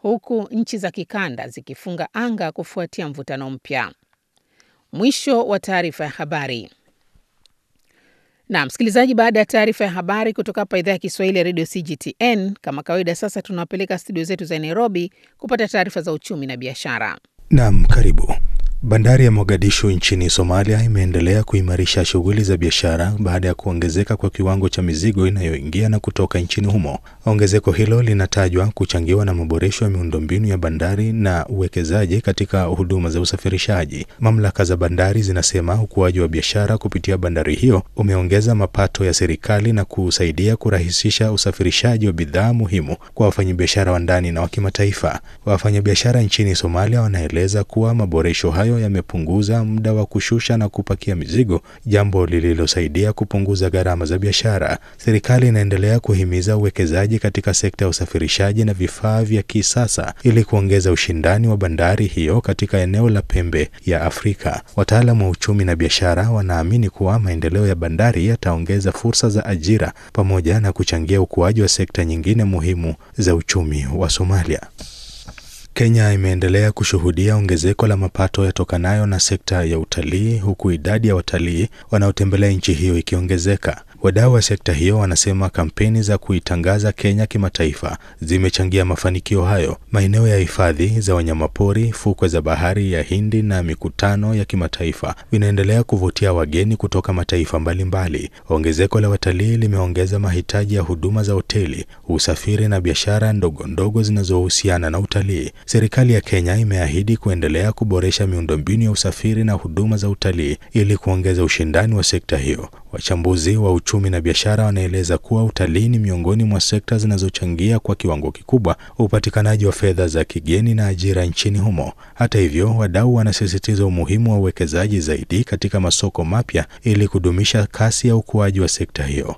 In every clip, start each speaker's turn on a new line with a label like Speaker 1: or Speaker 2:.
Speaker 1: huku nchi za kikanda zikifunga anga kufuatia mvutano mpya. Mwisho wa taarifa ya habari. Na msikilizaji, baada ya taarifa ya habari kutoka hapa idhaa ya Kiswahili ya redio CGTN, kama kawaida, sasa tunawapeleka studio zetu za Nairobi kupata taarifa za uchumi na biashara.
Speaker 2: Naam, karibu. Bandari ya Mogadishu nchini Somalia imeendelea kuimarisha shughuli za biashara baada ya kuongezeka kwa kiwango cha mizigo inayoingia na kutoka nchini humo. Ongezeko hilo linatajwa kuchangiwa na maboresho ya miundombinu ya bandari na uwekezaji katika huduma za usafirishaji. Mamlaka za bandari zinasema ukuaji wa biashara kupitia bandari hiyo umeongeza mapato ya serikali na kusaidia kurahisisha usafirishaji wa bidhaa muhimu kwa wafanyabiashara wa ndani na wa kimataifa. Wafanyabiashara nchini Somalia wanaeleza kuwa maboresho hayo yamepunguza muda wa kushusha na kupakia mizigo, jambo lililosaidia kupunguza gharama za biashara. Serikali inaendelea kuhimiza uwekezaji katika sekta ya usafirishaji na vifaa vya kisasa ili kuongeza ushindani wa bandari hiyo katika eneo la pembe ya Afrika. Wataalamu wa uchumi na biashara wanaamini kuwa maendeleo ya bandari yataongeza fursa za ajira pamoja na kuchangia ukuaji wa sekta nyingine muhimu za uchumi wa Somalia. Kenya imeendelea kushuhudia ongezeko la mapato yatokanayo na sekta ya utalii huku idadi ya watalii wanaotembelea nchi hiyo ikiongezeka. Wadau wa sekta hiyo wanasema kampeni za kuitangaza Kenya kimataifa zimechangia mafanikio hayo. Maeneo ya hifadhi za wanyamapori, fukwe za bahari ya Hindi na mikutano ya kimataifa vinaendelea kuvutia wageni kutoka mataifa mbalimbali. Ongezeko la watalii limeongeza mahitaji ya huduma za hoteli, usafiri na biashara ndogo ndogo zinazohusiana na utalii. Serikali ya Kenya imeahidi kuendelea kuboresha miundombinu ya usafiri na huduma za utalii ili kuongeza ushindani wa sekta hiyo. Wachambuzi wa uchumi na biashara wanaeleza kuwa utalii ni miongoni mwa sekta zinazochangia kwa kiwango kikubwa upatikanaji wa fedha za kigeni na ajira nchini humo. Hata hivyo, wadau wanasisitiza umuhimu wa uwekezaji zaidi katika masoko mapya ili kudumisha kasi ya ukuaji wa sekta hiyo.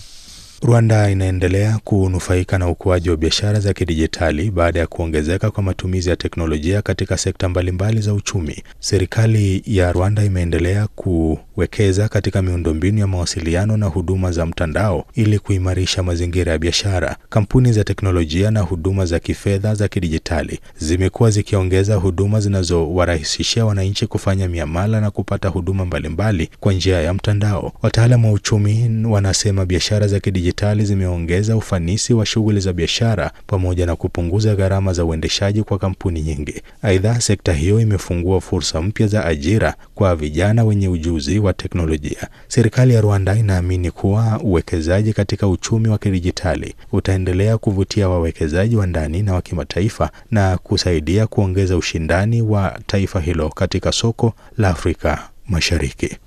Speaker 2: Rwanda inaendelea kunufaika na ukuaji wa biashara za kidijitali baada ya kuongezeka kwa matumizi ya teknolojia katika sekta mbalimbali za uchumi. Serikali ya Rwanda imeendelea kuwekeza katika miundombinu ya mawasiliano na huduma za mtandao ili kuimarisha mazingira ya biashara. Kampuni za teknolojia na huduma za kifedha za kidijitali zimekuwa zikiongeza huduma zinazowarahisishia wananchi kufanya miamala na kupata huduma mbalimbali kwa njia ya mtandao. Wataalamu wa uchumi wanasema biashara za kidijitali zimeongeza ufanisi wa shughuli za biashara pamoja na kupunguza gharama za uendeshaji kwa kampuni nyingi. Aidha, sekta hiyo imefungua fursa mpya za ajira kwa vijana wenye ujuzi wa teknolojia. Serikali ya Rwanda inaamini kuwa uwekezaji katika uchumi wa kidijitali utaendelea kuvutia wawekezaji wa ndani na wa kimataifa na kusaidia kuongeza ushindani wa taifa hilo katika soko la Afrika Mashariki.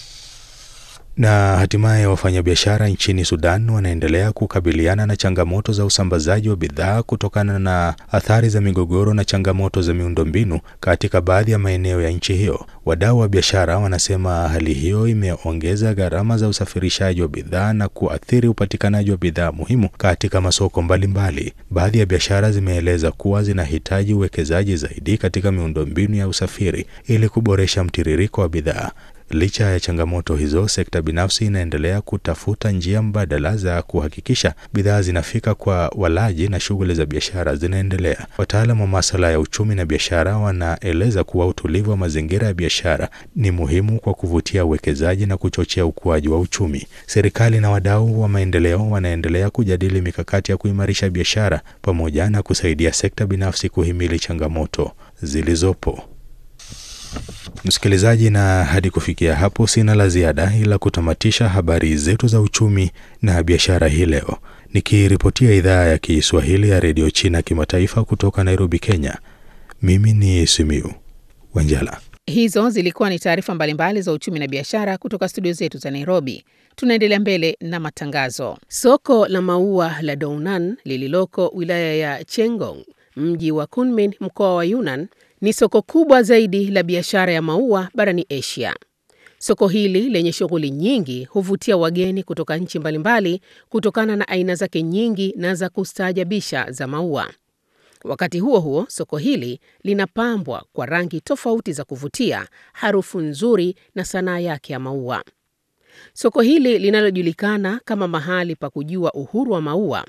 Speaker 2: Na hatimaye wafanyabiashara nchini Sudan wanaendelea kukabiliana na changamoto za usambazaji wa bidhaa kutokana na athari za migogoro na changamoto za miundombinu katika baadhi ya maeneo ya nchi hiyo. Wadau wa biashara wanasema hali hiyo imeongeza gharama za usafirishaji wa bidhaa na kuathiri upatikanaji wa bidhaa muhimu katika masoko mbalimbali. Baadhi ya biashara zimeeleza kuwa zinahitaji uwekezaji zaidi katika miundombinu ya usafiri ili kuboresha mtiririko wa bidhaa. Licha ya changamoto hizo, sekta binafsi inaendelea kutafuta njia mbadala za kuhakikisha bidhaa zinafika kwa walaji na shughuli za biashara zinaendelea. Wataalamu wa masuala ya uchumi na biashara wanaeleza kuwa utulivu wa mazingira ya biashara ni muhimu kwa kuvutia uwekezaji na kuchochea ukuaji wa uchumi. Serikali na wadau wa maendeleo wanaendelea kujadili mikakati ya kuimarisha biashara pamoja na kusaidia sekta binafsi kuhimili changamoto zilizopo. Msikilizaji, na hadi kufikia hapo sina la ziada ila kutamatisha habari zetu za uchumi na biashara hii leo, nikiripotia idhaa ya Kiswahili ya redio China kimataifa kutoka Nairobi, Kenya. Mimi ni Simiu Wanjala.
Speaker 1: Hizo zilikuwa ni taarifa mbalimbali za uchumi na biashara kutoka studio zetu za Nairobi. Tunaendelea mbele na matangazo. Soko la maua la Dounan lililoko wilaya ya Chengong, mji wa Kunmin, mkoa wa Yunnan ni soko kubwa zaidi la biashara ya maua barani Asia. Soko hili lenye shughuli nyingi huvutia wageni kutoka nchi mbalimbali kutokana na aina zake nyingi na za kustaajabisha za maua. Wakati huo huo, soko hili linapambwa kwa rangi tofauti za kuvutia, harufu nzuri na sanaa yake ya maua. Soko hili linalojulikana kama mahali pa kujua uhuru wa maua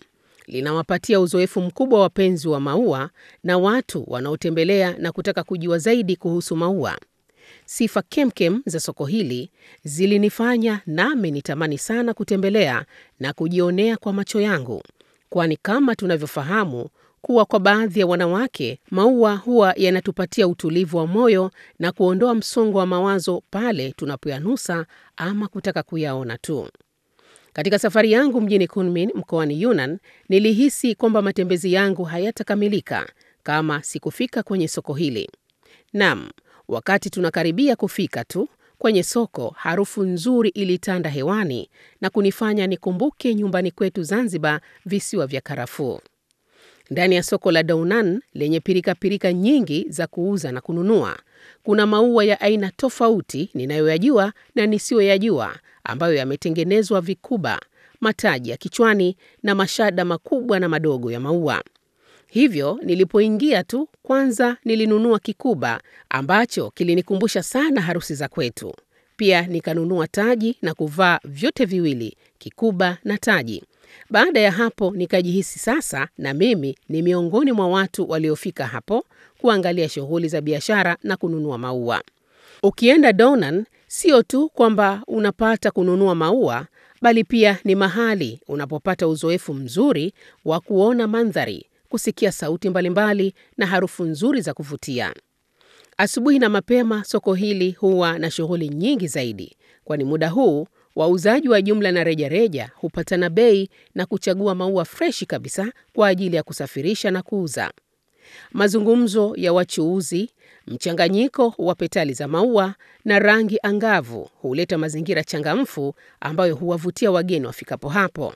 Speaker 1: linawapatia uzoefu mkubwa wapenzi wa maua na watu wanaotembelea na kutaka kujua zaidi kuhusu maua. Sifa kemkem za soko hili zilinifanya nami nitamani sana kutembelea na kujionea kwa macho yangu, kwani kama tunavyofahamu kuwa kwa baadhi ya wanawake maua huwa yanatupatia utulivu wa moyo na kuondoa msongo wa mawazo pale tunapoyanusa ama kutaka kuyaona tu. Katika safari yangu mjini Kunmin mkoani Yunnan, nilihisi kwamba matembezi yangu hayatakamilika kama sikufika kwenye soko hili. Naam, wakati tunakaribia kufika tu kwenye soko, harufu nzuri ilitanda hewani na kunifanya nikumbuke nyumbani kwetu Zanzibar, visiwa vya karafuu. Ndani ya soko la Dounan lenye pirikapirika nyingi za kuuza na kununua, kuna maua ya aina tofauti ninayoyajua na nisiyoyajua ambayo yametengenezwa vikuba, mataji ya kichwani na mashada makubwa na madogo ya maua. Hivyo nilipoingia tu, kwanza nilinunua kikuba ambacho kilinikumbusha sana harusi za kwetu. Pia nikanunua taji na kuvaa vyote viwili, kikuba na taji. Baada ya hapo nikajihisi sasa na mimi ni miongoni mwa watu waliofika hapo kuangalia shughuli za biashara na kununua maua. Ukienda Dounan, sio tu kwamba unapata kununua maua, bali pia ni mahali unapopata uzoefu mzuri wa kuona mandhari, kusikia sauti mbalimbali na harufu nzuri za kuvutia. Asubuhi na mapema soko hili huwa na shughuli nyingi zaidi, kwani muda huu wauzaji wa jumla na rejareja hupatana bei na kuchagua maua freshi kabisa kwa ajili ya kusafirisha na kuuza. Mazungumzo ya wachuuzi, mchanganyiko wa petali za maua na rangi angavu huleta mazingira changamfu ambayo huwavutia wageni wafikapo hapo.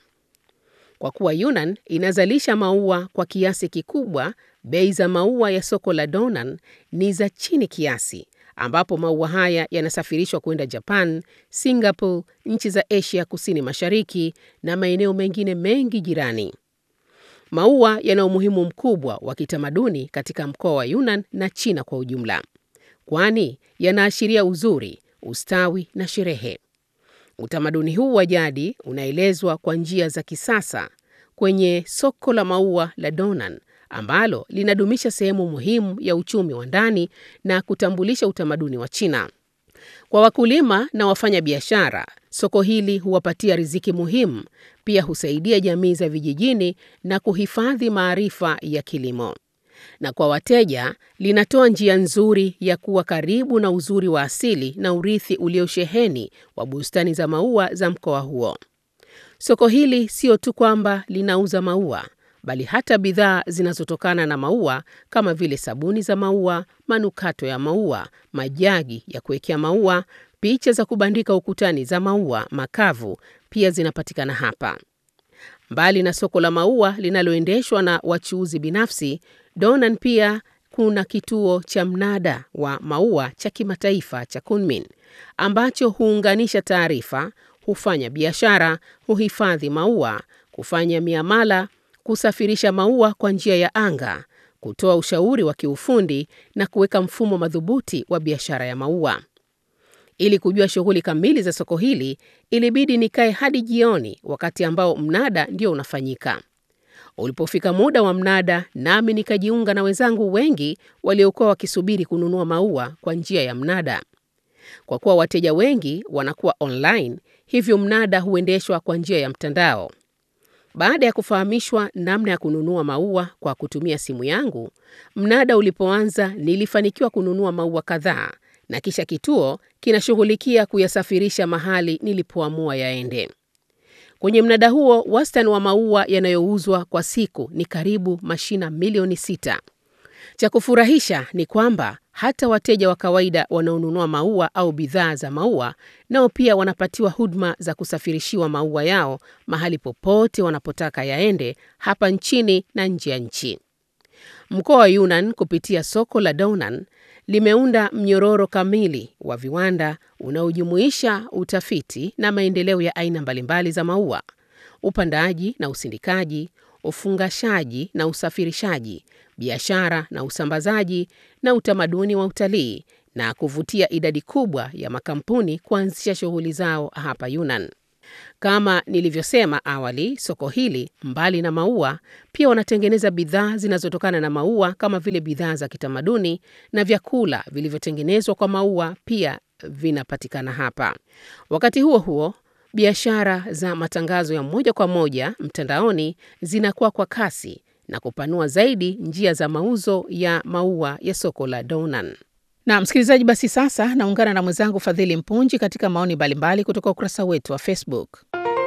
Speaker 1: Kwa kuwa Yunnan inazalisha maua kwa kiasi kikubwa, bei za maua ya soko la Dounan ni za chini kiasi, ambapo maua haya yanasafirishwa kwenda Japan, Singapore, nchi za Asia Kusini Mashariki na maeneo mengine mengi jirani. Maua yana umuhimu mkubwa wa kitamaduni katika mkoa wa Yunnan na China kwa ujumla, kwani yanaashiria uzuri, ustawi na sherehe. Utamaduni huu wa jadi unaelezwa kwa njia za kisasa kwenye soko la maua la Dounan ambalo linadumisha sehemu muhimu ya uchumi wa ndani na kutambulisha utamaduni wa China. Kwa wakulima na wafanya biashara, soko hili huwapatia riziki muhimu, pia husaidia jamii za vijijini na kuhifadhi maarifa ya kilimo. Na kwa wateja, linatoa njia nzuri ya kuwa karibu na uzuri wa asili na urithi uliosheheni wa bustani za maua za mkoa huo. Soko hili sio tu kwamba linauza maua, bali hata bidhaa zinazotokana na maua kama vile sabuni za maua, manukato ya maua, majagi ya kuwekea maua, picha za kubandika ukutani za maua makavu pia zinapatikana hapa. Mbali na soko la maua linaloendeshwa na wachuuzi binafsi, Dounan pia kuna kituo cha mnada wa maua cha kimataifa cha Kunmin ambacho huunganisha taarifa, hufanya biashara, huhifadhi maua, kufanya miamala, kusafirisha maua kwa njia ya anga, kutoa ushauri wa kiufundi na kuweka mfumo madhubuti wa biashara ya maua. Ili kujua shughuli kamili za soko hili, ilibidi nikae hadi jioni, wakati ambao mnada ndio unafanyika. Ulipofika muda wa mnada, nami nikajiunga na wenzangu wengi waliokuwa wakisubiri kununua maua kwa njia ya mnada. Kwa kuwa wateja wengi wanakuwa online, hivyo mnada huendeshwa kwa njia ya mtandao. Baada ya kufahamishwa namna ya kununua maua kwa kutumia simu yangu, mnada ulipoanza nilifanikiwa kununua maua kadhaa na kisha kituo kinashughulikia kuyasafirisha mahali nilipoamua yaende. Kwenye mnada huo, wastani wa maua yanayouzwa kwa siku ni karibu mashina milioni sita. Cha kufurahisha ni kwamba hata wateja wa kawaida wanaonunua maua au bidhaa za maua nao pia wanapatiwa huduma za kusafirishiwa maua yao mahali popote wanapotaka yaende hapa nchini na nje ya nchi. Mkoa wa Yunnan kupitia soko la Dounan limeunda mnyororo kamili wa viwanda unaojumuisha utafiti na maendeleo ya aina mbalimbali za maua, upandaji na usindikaji, ufungashaji na usafirishaji, biashara na usambazaji, na utamaduni wa utalii na kuvutia idadi kubwa ya makampuni kuanzisha shughuli zao hapa Yunnan. Kama nilivyosema awali, soko hili mbali na maua pia wanatengeneza bidhaa zinazotokana na maua kama vile bidhaa za kitamaduni na vyakula vilivyotengenezwa kwa maua pia vinapatikana hapa. Wakati huo huo, biashara za matangazo ya moja kwa moja mtandaoni zinakuwa kwa kasi na kupanua zaidi njia za mauzo ya maua ya soko la Dounan. Na msikilizaji, basi sasa naungana na mwenzangu Fadhili Mpunji katika maoni mbalimbali kutoka ukurasa wetu wa Facebook.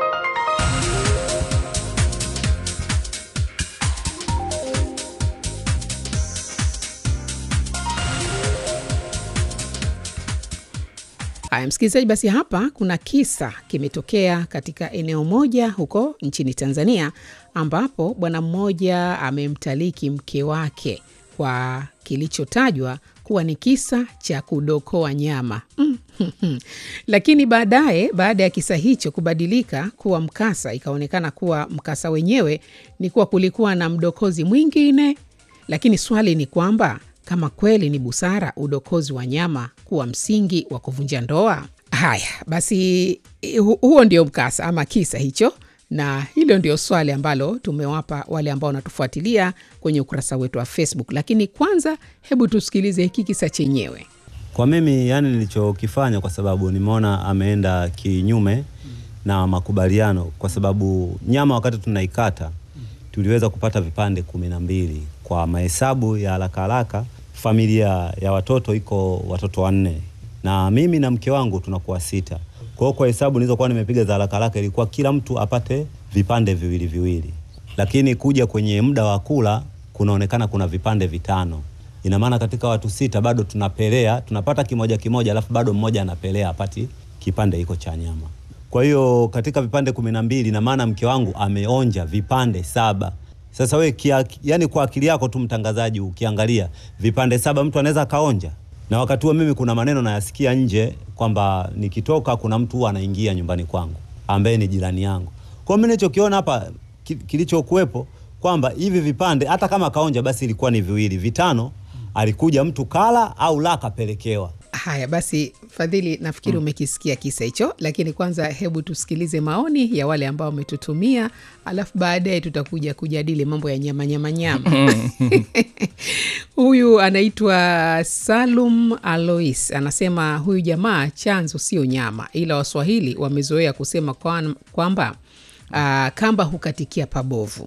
Speaker 1: Haya msikilizaji, basi hapa kuna kisa kimetokea katika eneo moja huko nchini Tanzania, ambapo bwana mmoja amemtaliki mke wake kwa kilichotajwa kuwa ni kisa cha kudokoa nyama mm. Lakini baadaye, baada ya kisa hicho kubadilika kuwa mkasa, ikaonekana kuwa mkasa wenyewe ni kuwa kulikuwa na mdokozi mwingine. Lakini swali ni kwamba kama kweli ni busara udokozi wa nyama kuwa msingi wa kuvunja ndoa? Haya basi, hu huo ndio mkasa ama kisa hicho, na hilo ndio swali ambalo tumewapa wale ambao wanatufuatilia kwenye ukurasa wetu wa Facebook. Lakini kwanza, hebu tusikilize hiki kisa chenyewe.
Speaker 3: Kwa mimi yani, nilichokifanya kwa sababu nimeona ameenda kinyume na makubaliano, kwa sababu nyama wakati tunaikata tuliweza kupata vipande kumi na mbili kwa mahesabu ya haraka haraka. Familia ya watoto iko watoto wanne na mimi na mke wangu tunakuwa sita. Kwa hiyo kwa hesabu nilizokuwa nimepiga za haraka haraka ilikuwa kila mtu apate vipande viwili viwili, lakini kuja kwenye muda wa kula kunaonekana kuna vipande vitano. Ina maana katika watu sita bado tunapelea, tunapata kimoja kimoja, alafu bado mmoja anapelea apati kipande hiko cha nyama. Kwa hiyo katika vipande kumi na mbili ina maana mke wangu ameonja vipande saba. Sasa we kia, yani kwa akili yako tu mtangazaji, ukiangalia vipande saba mtu anaweza akaonja, na wakati huo mimi kuna maneno nayasikia nje kwamba nikitoka kuna mtu huwa anaingia nyumbani kwangu ambaye ni jirani yangu. Kwa hiyo mimi nilichokiona hapa ki, kilichokuwepo kwamba hivi vipande hata kama kaonja basi ilikuwa ni viwili, vitano alikuja mtu kala au la kapelekewa.
Speaker 1: Haya basi, Fadhili, nafikiri umekisikia kisa hicho, lakini kwanza hebu tusikilize maoni ya wale ambao wametutumia, alafu baadaye tutakuja kujadili mambo ya nyama nyama nyama. Huyu anaitwa Salum Alois anasema huyu jamaa chanzo sio nyama, ila Waswahili wamezoea kusema kwamba uh, kamba hukatikia pabovu.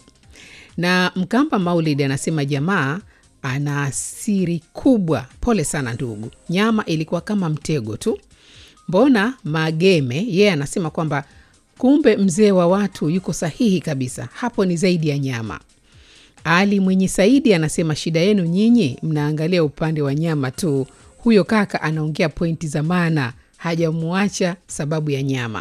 Speaker 1: Na Mkamba Maulid anasema jamaa ana siri kubwa. Pole sana ndugu, nyama ilikuwa kama mtego tu. Mbona Mageme yeye yeah, anasema kwamba kumbe mzee wa watu yuko sahihi kabisa, hapo ni zaidi ya nyama. Ali Mwenye Saidi anasema shida yenu nyinyi mnaangalia upande wa nyama tu, huyo kaka anaongea pointi za maana, hajamuacha sababu ya nyama.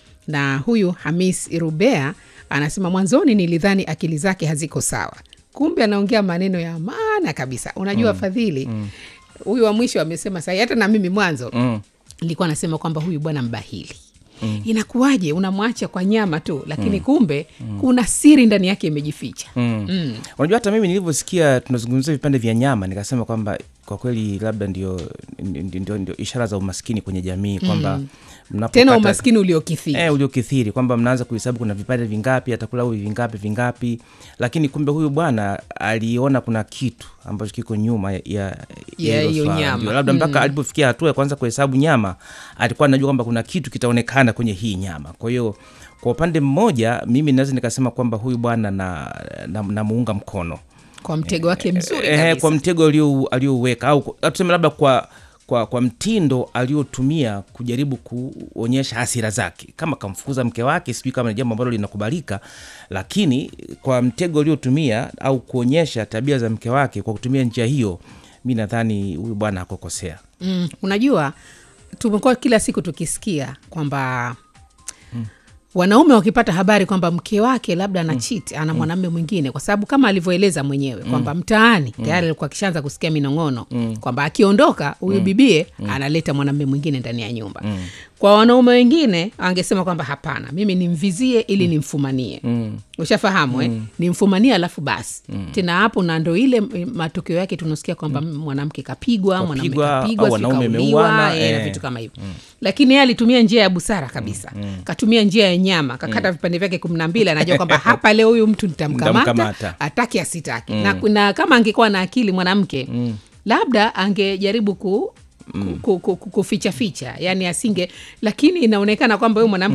Speaker 1: Na huyu Hamis Irubea anasema mwanzoni nilidhani akili zake haziko sawa kumbe anaongea maneno ya maana kabisa. Unajua mm, Fadhili huyu mm, wa mwisho amesema sahi, hata na mimi mwanzo nilikuwa mm, nasema kwamba huyu bwana mbahili mm. Inakuwaje unamwacha kwa nyama tu, lakini mm, kumbe mm, kuna siri ndani yake imejificha.
Speaker 4: mm. mm. Unajua, hata mimi nilivyosikia tunazungumzia vipande vya nyama nikasema kwamba kwa kweli labda ndio, ndio, ndio, ndio ishara za umaskini kwenye jamii kwamba
Speaker 1: mm tena umaskini uliokithiri
Speaker 4: eh, uliokithiri kwamba mnaanza kuhesabu kuna vipande vingapi, atakula huyu vingapi vingapi, lakini kumbe huyu bwana aliona kuna kitu ambacho kiko nyuma ya
Speaker 1: hiyo nyama,
Speaker 4: labda mpaka mm. alipofikia hatua ya kwanza kuhesabu nyama alikuwa anajua kwamba kuna kitu kitaonekana kwenye hii nyama. Kwa hiyo kwa upande mmoja mimi naweza nikasema kwamba huyu bwana namuunga na, na mkono
Speaker 1: kwa mtego wake mzuri
Speaker 4: eh, eh, kwa mtego aliouweka au tuseme labda kwa kwa, kwa mtindo aliotumia kujaribu kuonyesha hasira zake, kama kamfukuza mke wake, sijui kama ni jambo ambalo linakubalika, lakini kwa mtego aliotumia au kuonyesha tabia za mke wake kwa kutumia njia hiyo, mi nadhani huyu bwana hakukosea.
Speaker 1: Mm, unajua tumekuwa kila siku tukisikia kwamba mm. wanaume wakipata habari kwamba mke wake labda ana chit ana mwanamume mwingine, kwa sababu kama alivyoeleza mwenyewe kwamba mtaani tayari alikuwa akishaanza kusikia minong'ono kwamba akiondoka huyu bibie analeta mwanamume mwingine ndani ya nyumba. kwa wanaume wengine angesema kwamba hapana mimi nimvizie ili nimfumanie
Speaker 4: Mm.
Speaker 1: ushafahamu eh? nimfumanie alafu basi tena hapo na ndo ile m- matokeo yake tunasikia kwamba mwanamke kapigwa mwanaume
Speaker 4: Kapigwa,
Speaker 1: kapigwa
Speaker 4: au
Speaker 1: sijui
Speaker 4: wanaume
Speaker 1: kauliwa,
Speaker 4: wameuana,
Speaker 1: eh, na
Speaker 4: eh.
Speaker 1: vitu kama hivyo lakini yeye alitumia njia ya busara kabisa katumia njia ya nyama kakata vipande vyake kumi na mbili anajua kwamba hapa leo huyu mtu nitamkamata
Speaker 4: Nitamkamata.
Speaker 1: ataki asitaki na, na kama angekuwa na akili mwanamke labda angejaribu ku ku- ku- ku- kuficha ficha yani asinge lakini inaonekana kwamba huyu mwanamke